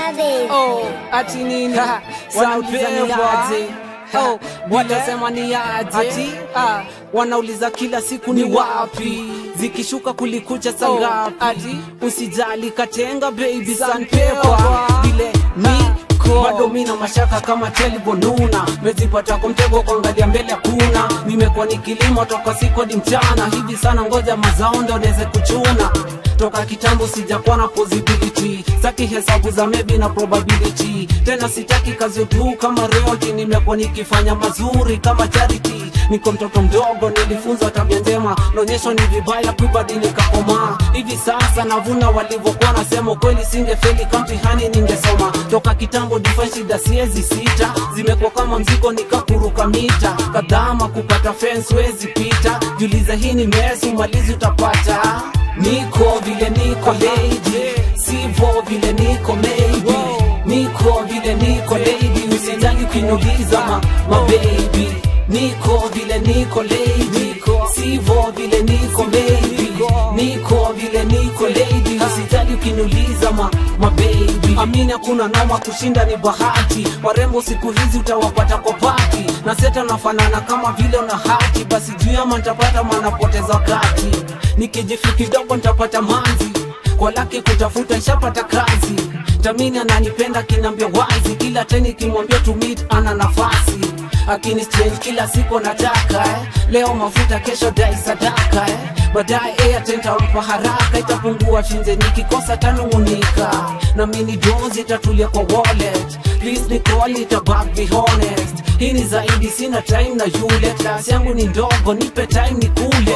Savage. Oh, ati nini? Wanauliza ni aje? Oh, watasema ni aje? Ah, wanauliza kila siku ni wapi? Zikishuka kulikucha saa ngapi? Ati usijali katenga baby sandpaper vile niko bado mina mashaka kama telebonuna mezipata kwa mtego kuangalia mbele hakuna nimekuwa nikilima toka siku hadi mchana hivi sana ngoja mazao ndo niweze kuchuna toka kitambo sijakuwa na possibility saki hesabu za maybe na probability tena sitaki kazi tu kama reality nimekuwa nikifanya mazuri kama charity niko mtoto mdogo nilifunzwa tabia njema naonyeshwa ni vibaya kubadi nikakomaa hivi sasa navuna walivyokuwa nasema kweli singefeli kamtihani ningesoma toka kitambo define shida siezi sita zimekuwa kama mzigo nikakuruka mita kadhama kupata fence wezi pita juliza hii ni mesi malizi utapata niko vile niko lady sivo vile niko maybe niko vile niko lady usijali ukiniuliza ma, ma baby niko vile niko lady sivo vile niko maybe niko vile niko lady usijali ukiniuliza ma, ma baby amini hakuna noma kushinda ni bahati warembo siku hizi utawapata kwa pati na seta nafanana kama vile una hati basi juu ama nitapata manapoteza wakati nikijifi kidogo nitapata manzi kwa laki kutafuta nshapata kazi tamini ananipenda kinambia wazi kila teni kimwambia to meet ana nafasi akini change kila siku nataka eh. leo mafuta kesho dai sadaka eh. baadaye airtime tampa haraka itapungua shinze nikikosa tanungunika na mini dozi itatulia kwa wallet please ni call itabak be honest hii ni zaidi sina time na yule klasi yangu ni ndogo nipe time ni kule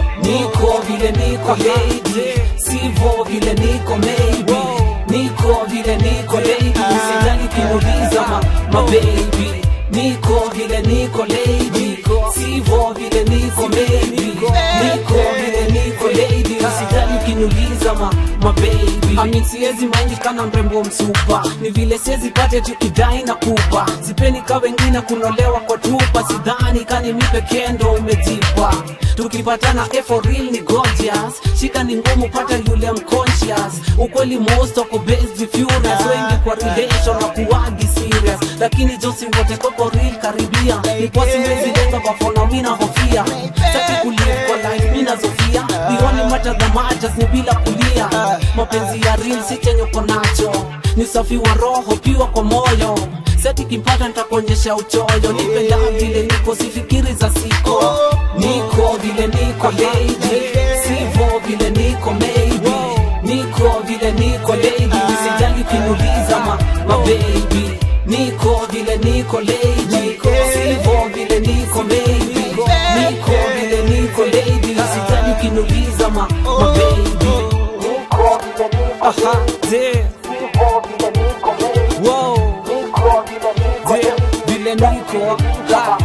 niko vile niko lady sivo vile niko maybe niko vile niko lady usijali kiniuliza ma, ma baby niko vile niko lady sivo vile niko maybe niko vile niko lady usijali ukiniuliza ma, ma baby amin siezi maindi kana mrembo msupa ni vile siezi pate tukidai na kupa sipeni ka wengine kunolewa kwa tupa sidhani kani mi pekee ndo umejipa tukipatana eh, for real ni gorgeous shika ni ngumu pata yule mconscious ukweli most wako based furious wengi kwa relation na kuwagi serious lakini josi wote koko real karibia niposi wezi lenga kwa fona mina hofia saki kulive kwa life mina zofia the only matter the matters ni bila kulia mapenzi ya real si chenye uko nacho ni safi wa roho piwa kwa moyo seti kimpata nitakuonyesha uchoyo nipenda vile niko sifikiri za siko niko vile niko lady sivo vile niko maybe niko vile niko lady usijali kiniuliza ma, ma baby niko vile niko lady sivo vile niko maybe niko vile niko lady usijali kiniuliza ma, ma baby niko vile niko aha yeah. Wow. Yeah, vile niko ha,